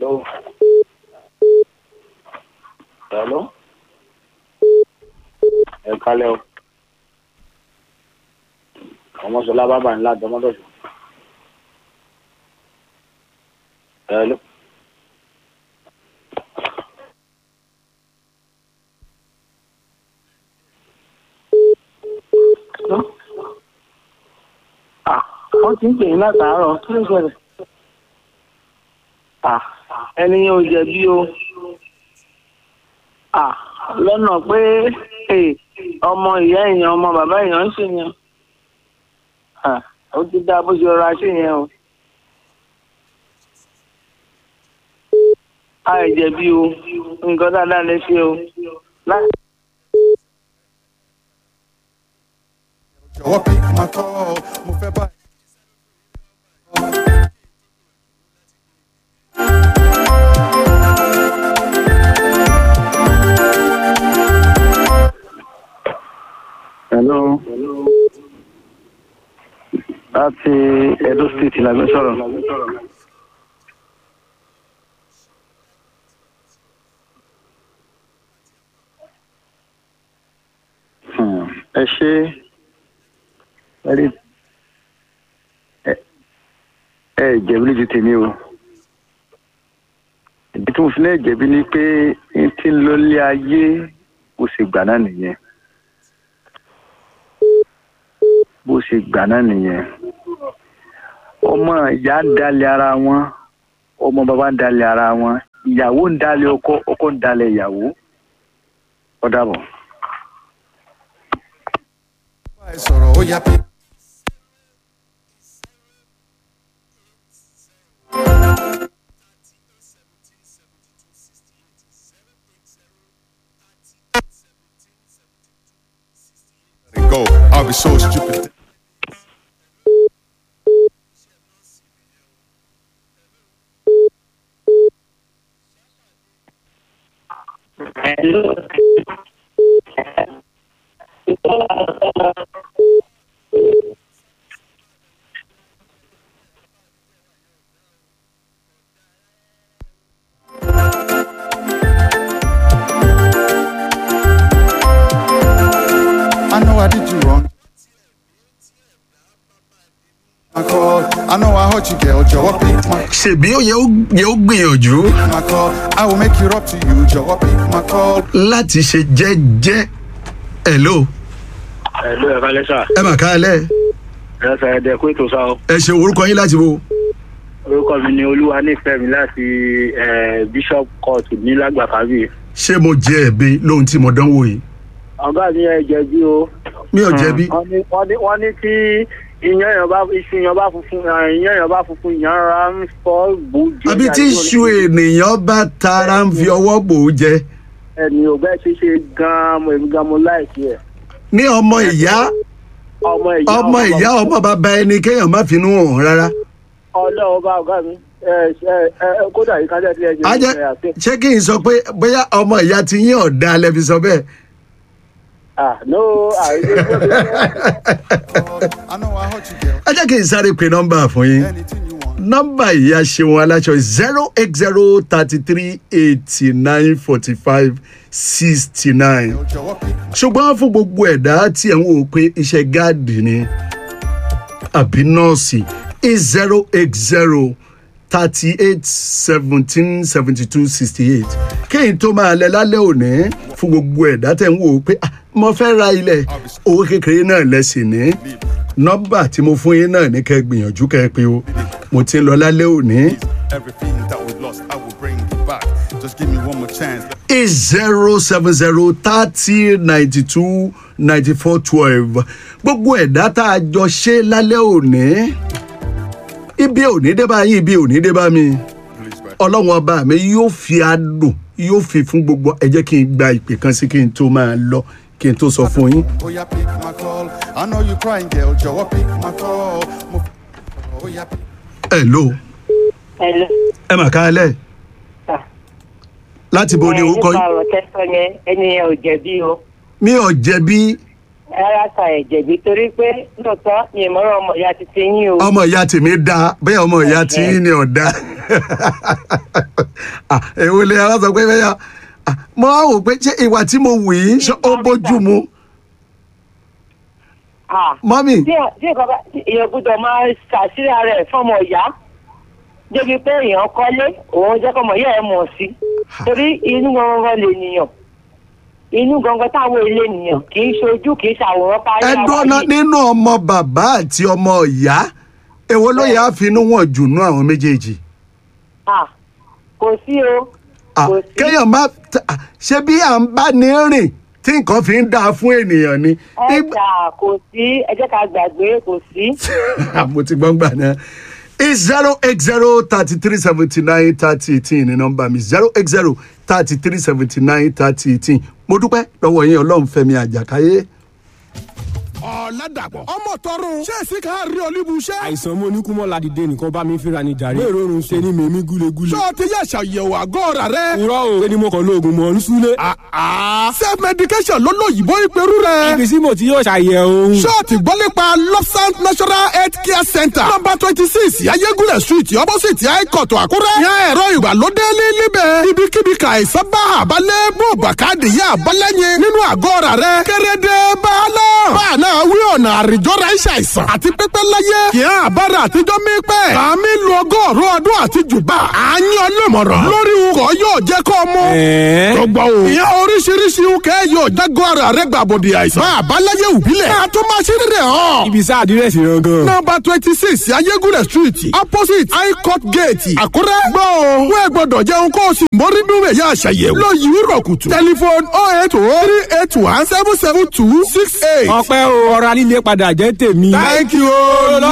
Hello. Hello. Ẹ kálẹ̀ o. Ọmọ Ṣọlá bábà ńlá Dọ́mọ́dọ̀sọ. Hello. Ah, wọ́n ti ń pè yín látàárọ̀. Kí ló ṣẹlẹ̀? Ah, ẹni yẹn ò jẹ̀bi o. Ah, lọ́nà pé eh, ọmọ ìyá èèyàn ọmọ bàbá èèyàn ń ṣe yẹn. Ah, ó ti dá bó ṣe rọra ṣe yẹn o. A ẹ̀ jẹ̀bi o. Nǹkan dáadáa lè ṣe o. Láti jọ̀wọ́ pick my call mo fẹ́ bá. Hello. Láti Edo State la gbé sọ̀rọ̀. Hmm, Ẹ ṣe ẹ ẹ jẹ̀bi ní ti tèmi o. Ìdí tí mo fi náà jẹ̀bi ni pé n ti ń lọ lé ayé kò sì gbà náà nìyẹn. bó ṣe gbà náà nìyẹn ọmọ ìyá ń dalẹ̀ ara wọn ọmọ bàbá ń dalẹ̀ ara wọn ìyàwó ń dalẹ̀ ọkọ ọkọ ń dalẹ̀ ìyàwó ó dàbọ̀. bá ẹ sọ̀rọ̀ ó yá pick. Let it Go. I'll be so stupid. I know I did you wrong. My call. I know I hurt you, girl. Jọ̀wọ́ pick my, ṣèbí ó yẹ ó yẹ ó gbìyànjú my call. I will make it up to you. Jọ̀wọ́ pick my call. láti ṣe jẹ́jẹ́ hello ẹ̀lú ẹ̀ka lẹ́sà ẹ mà káalẹ́ ẹ̀sà ẹ̀dẹ̀ kó ètò sáà ẹ ṣe orúkọ yín láti wo orúkọ mi ni olúwa nífẹ̀ẹ́ mi láti bishop court ní lágbàkábì. ṣé mo jẹ ẹ̀bi lóhun tí mo dánwò yìí ọ̀gá mi ẹ jẹ̀bi o. mi ò jẹ̀bi wọ́n ní wọ́n ní wọ́n ní tí iyán èèyàn bá iṣu èèyàn bá funfun eh, iyán èèyàn bá funfun ìyàn ra ń fọ́ gbòógì. àbí tí iṣu ènìyàn bá tara ń fi ọwọ́ bò ó jẹ ẹni ò bẹ́ẹ̀ ṣe ṣe gan-an mo èmi gan mo láìsí ẹ̀. ní ọmọ ìyá ọmọ ìyá ọmọ ìyá ọmọ bàbá ẹni kéèyàn má finú hàn rárá ọlọ́wọ́ bá ọ̀gá mi ẹ ẹ ẹ kódà yìí kájá tí ẹ jẹ ajẹ ẹ àti ṣé kí n sọ pé bóyá ọmọ ìyá ti yín ọ̀dà lẹ́fi sọ bẹ́ẹ̀ ah no àìsí I know I hurt you, girl. ẹ jẹ́ kí n sáré pe nọ́mbà fún yín Anything you want. nọ́mbà ìyá ṣeun aláṣọ zero eight zero thirty three eighty nine forty five sixty nine Jọ̀wọ́ pick my ṣùgbọ́n fún gbogbo ẹ̀dá tí ẹ̀ ń wò pé iṣẹ́ gáàdì ni àbí nọ́ọ̀sì is zero eight zero thirty eight seventeen seventy two sixty eight kéyìn tó máa lẹ lálẹ́ òní fún gbogbo ẹ̀dá tẹ̀ ń wò pé "Ah, mo fẹ́ ra ilẹ̀ owó kékeré náà lẹ́sìn ní nọ́mbà tí mo fún yín náà ní kẹ́ gbìyànjú kẹ́ pé o mo ti ń lọ lálẹ́ òní Everything that we lost, I will bring it back. Just give me one more chance. is zero seven zero thirty ninety two ninety four twelve gbogbo ẹ̀dá tá a jọ ṣe lálẹ́ òní ibi òní dé bá yín ibi òní dé bá mi Please, back. ọlọ́run ọba mi yóò fi adùn yóò fi fún gbogbo ẹ jẹ́ kí n gba ìpè kan sí kí n tó máa lọ kí n tó sọ fún yín. Oh, yeah, pick my call. I know you crying, girl. Jọ̀wọ́ pick my call. Mo- Oh, yeah, pick ẹ ló Hello. ẹ mà káalẹ́ Ah. láti bo ni Ẹ, orúkọ nípa yín ọ̀rọ̀ tẹ́sán yẹn ẹni yẹn ò jẹ̀bi o mi ò jẹ̀bi rárá ta ẹ̀ jẹ̀bi torí pé lóòótọ́ mi ì mọ́rọ̀ ọmọ ìyá ti ti yín o. ọmọ ìyá tèmi da bẹ́ẹ̀ ọmọ ìyá tí yín ni ọ̀dà Ah, èwo lè ara sọ pé bẹ́ẹ̀ yá Ah, mo á wò pé ṣé ìwà tí mo wù yìí ṣé ó bójú mu Ah, mọ́mì tí tí nǹkan bá tí èèyàn gbọ́dọ̀ máa ṣàṣírí ara ẹ̀ fọ́mọ ìyá débi pé èèyàn kọ́lé òun jẹ́ kọ́mọ ìyá ẹ̀ mọ̀ sí torí inú gangan lè nìyàn inú gangan táwọn ilé nìyàn kì í ṣojú kì í ṣàwòrán parí ẹ dọ́nà nínú ọmọ bàbá àti ọmọ ìyá èwo ló yẹ àfinú wọn jù nú àwọn méjèèjì Ah, kò sí o Ah, kò sí. kéèyàn má ta- ah, ṣe bí à ń bá ní rìn tí nǹkan fi ń dáa fún ènìyàn ni ẹ Ìgbà- jà kò sí ẹ jẹ́ ká gbàgbé kò sí. mo ti gbọ́n gbà náà is zero eight zero thirty three seventy nine thirty eighteen ní nọ́mbà mi zero eight zero thirty three seventy nine thirty eighteen mo dúpẹ́ lọ́wọ́ yín ọlọ́run fẹ́mi àjàkáyé. ọ̀làdàpọ̀ ọmọ tọrùn ṣé èsì kan rí olúbu iṣẹ́. àìsàn mo ní kú mọ́ ládìde nìkan bá mi fínra ní jàre. bẹ́ẹ̀ rọrùn ṣe ni mèmí gúlegúle. ṣé o ti yẹ ṣàyẹ̀wò àgọ́ ọ̀rà rẹ. irọ́ o ṣé ni mo kàn lo oògùn mọ̀ ń súlé. self medication ló lóyìnbó ìpẹ́rù rẹ. ibi tí mo ti yóò ṣàyẹ̀wò. ṣé o ti gbọ́ nípa lobsang national health care center number twenty six ayégúnlẹ̀ street opposite high-court àkúrẹ́. yan ẹ̀rọ ìgbàlódé ní níbẹ̀. ibikíbi ka àìsàn bá àbálẹ̀ bó bàkàdé yá àbálẹ̀yìn nínú àgọ́ ọ̀rà rẹ. kérédé bàálà. báàná wí ọ̀nà àrìjọ́ra iṣẹ́ àìsàn àti pípẹ́ láyé. kì í àbára àtijọ́ mi pẹ́. kàmí lu ọgọ́rùn ọdún àti jùbà. àyàn ọlọ́mọ̀ràn. lórí ukọ̀ yóò jẹ́ kó mú. ẹ̀ẹ́ tó gbọ́ o. ìyá oríṣiríṣi ukẹ́ yóò jágọ́ ara rẹ̀ gbàbọ̀dì àìsàn. máa bá láyé òbílẹ̀. máa tún máa ṣe rírẹ̀ hàn. ibi sá àdírẹ́sì rẹ gan. nọmba twenty six ayégúnlẹ̀ street opposite high court gate àkúrẹ́. gbọ́ o wọ́n ẹ gbọ́dọ̀ jẹun kó o sì mórí nínú ẹ̀yà àṣàyẹ̀wò. lọ yìí rọ̀ kùtù. tẹlifon oh eight oh three eight one seven seven two six eight. ọpẹ́ o ọ̀rọ̀ alílé padà jẹ́ tèmi. thank you o